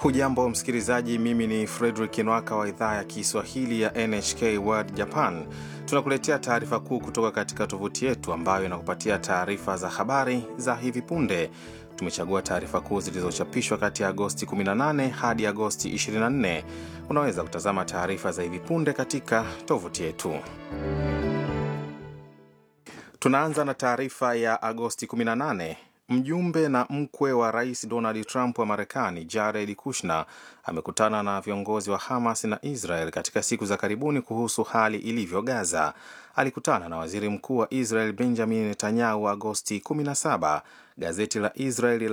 Hujambo msikilizaji, mimi ni Fredrik Nwaka wa idhaa ya Kiswahili ya NHK World Japan. Tunakuletea taarifa kuu kutoka katika tovuti yetu ambayo inakupatia taarifa za habari za hivi punde. Tumechagua taarifa kuu zilizochapishwa kati ya Agosti 18 hadi Agosti 24. Unaweza kutazama taarifa za hivi punde katika tovuti yetu. Tunaanza na taarifa ya Agosti 18. Mjumbe na mkwe wa rais Donald Trump wa Marekani, Jared Kushner, amekutana na viongozi wa Hamas na Israel katika siku za karibuni kuhusu hali ilivyo Gaza. Alikutana na waziri mkuu wa Israel Benjamin Netanyahu Agosti 17. Gazeti la Israel